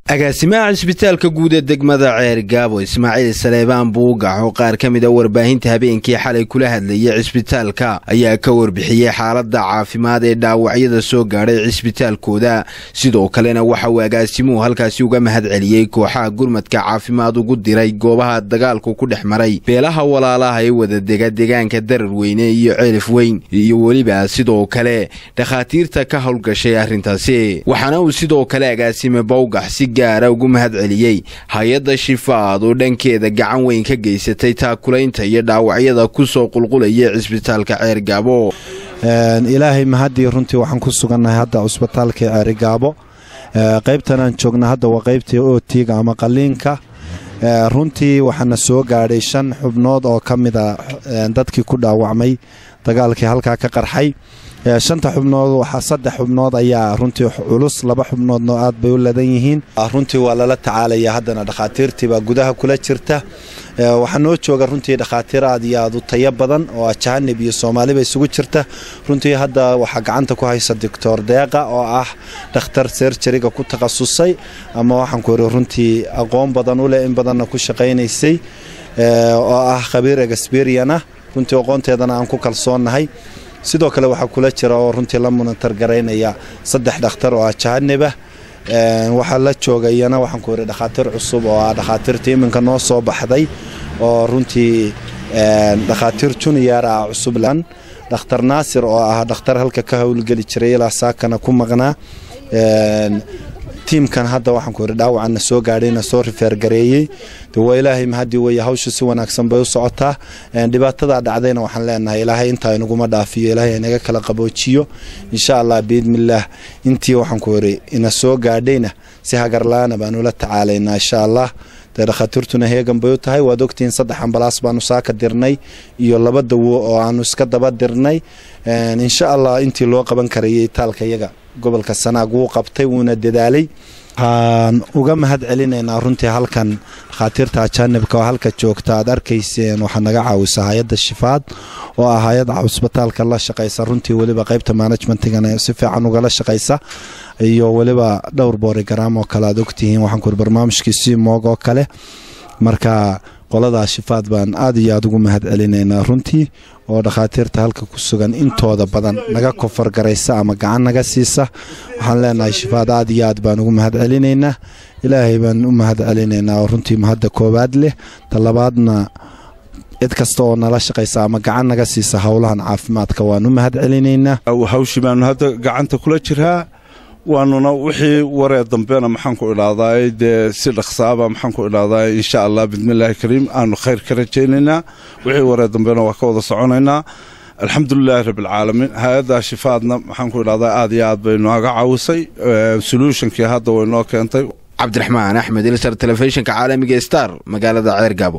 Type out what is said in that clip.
agaasimaha cisbitaalka guud ee degmada ceer gaabo ismaaciil saleebaan buugax oo qaar ka mid a warbaahinta habeenkii xalay kula hadlayay cisbitaalka ayaa ka warbixiyey xaaladda caafimaad ee dhaawacyada soo gaadhay cisbitaalkooda sidoo kalena waxa uu agaasimuhu halkaasi uga mahad celiyey kooxaha gurmadka caafimaad ugu diray goobaha dagaalku ku dhex maray beelaha walaalaha ee wadadega deegaanka darar weyne iyo ceelif weyn iyo weliba sidoo kale dhakhaatiirta ka howlgashay arrintaasi waxaana uu sidoo kale agaasime bawgax si gaara ugu mahad celiyey hay-adda shifaad oo dhankeeda gacan weyn ka geysatay taakulaynta iyo dhaawacyada ku soo qulqulaya cisbitaalka ceergaabo ilaahay mahaddii runtii waxaan ku sugannahay hadda cusbitaalka ceerigaabo qaybtan aan joogna hadda waa qaybtii ootiga ama qaliinka runtii waxaana soo gaadhay shan xubnood oo ka mida dadkii ku dhaawacmay dagaalkii halkaa ka qarxay shanta xubnood waxaa saddex xubnood ayaa runtii culus laba xubnoodno aad bay u ladan yihiin runtii waa lala tacaalaya haddana dhakhaatiirtiibaa gudaha kula jirta waxaa noo jooga runtii dhakhaatiir aad iyo aad u tayo badan oo ajahanib iyo soomaaliba isugu jirta runtii hadda waxaa gacanta ku haysa doctor deeqa oo ah dhakhtar serjariga ku takhasusay ama waxaan ku iri runtii aqoon badan u leh in badanna ku shaqaynaysay oo ah khabiir exberiana runtii aqoonteedana aan ku kalsoonnahay sidoo kale waxaa kula jira oo runtii la munatar garaynaya saddex dhakhtar oo ajahanibah waxaa la jooga iyana waxaan ku iri dhakhaatiir cusub oo ah dhakhaatiirta iminka noo soo baxday oo runtii dhakhaatiir junior ah cusublan dhakhtar naasir oo ah dhakhtar halka ka howlgeli jiray ilaa saakana ku maqnaa tiimkan hadda waxaan ku iri dhaawacana soo gaadhayna soo rifeergareeyey de waa ilaahay mahadii weeye hawsha si wanaagsan bay u socotaa dhibaatadaa dhacdayna waxaan leenahay ilaahay intaa inaguma dhaafiyo ilaahay inaga kala qaboojiyo insha allah biidnillaah intii waxaan ku iri ina soo gaadhayna si hagarla-aana baanu la tacaalaynaa insha allah dee dhakhaatiirtuna heegan bay u tahay waad ogtihiin saddex ambalaas baanu saaka dirnay iyo laba dawo oo aanu iska daba dirnay insha allah intii loo qaban karayay taalka iyaga gobolka sanaag wuu qabtay wuuna dadaalay waxaan uga mahad celinaynaa runtii halkan dhakhaatiirta ajaanibka oo halka joogta aad arkayseen waxaa naga caawisa hay-adda shifaad oo ah hay-adda cusbitaalka la shaqaysa runtii weliba qaybta managementigana si fiican ugala shaqaysa iyo weliba dhowr boorigaram oo kale aad ogtihiin waxaan ku iri barnaamijkii simoog oo kale marka qoladaa shifaad baan aad iyo aad ugu mahad celinaynaa runtii oo dhakhaatiirta halka ku sugan intooda badan naga kofargaraysa ama gacan naga siisa waxaan leenahay shifaad aad iyo aad baan ugu mahad celinaynaa ilaahay baan u mahad celinaynaa oo runtii mahadda koowaad leh talabaadna cid kasta oo nala shaqaysa ama gacan naga siisa howlahan caafimaadka waan u mahad celinaynaa hawshii baanu hadda gacanta kula jiraa waanuna wixii waree dambena maxaan ku idhaahdaay dee si dhaqsaaba maxaan ku idhaahdaay insha allah bismillaahi kariim aanu khayr ka rajaynaynaa wixii waree dambena waa ka wada soconaynaa alxamdulilaahi rabbilcaalamiin hay-adda shifaadna maxaan ku idhahdaa aad iyo aad bay nooga caawisay solutionkii hadda way noo keentay cabdiraxmaan axmed ilsar telefishinka caalamiga star magaalada ceer gaabo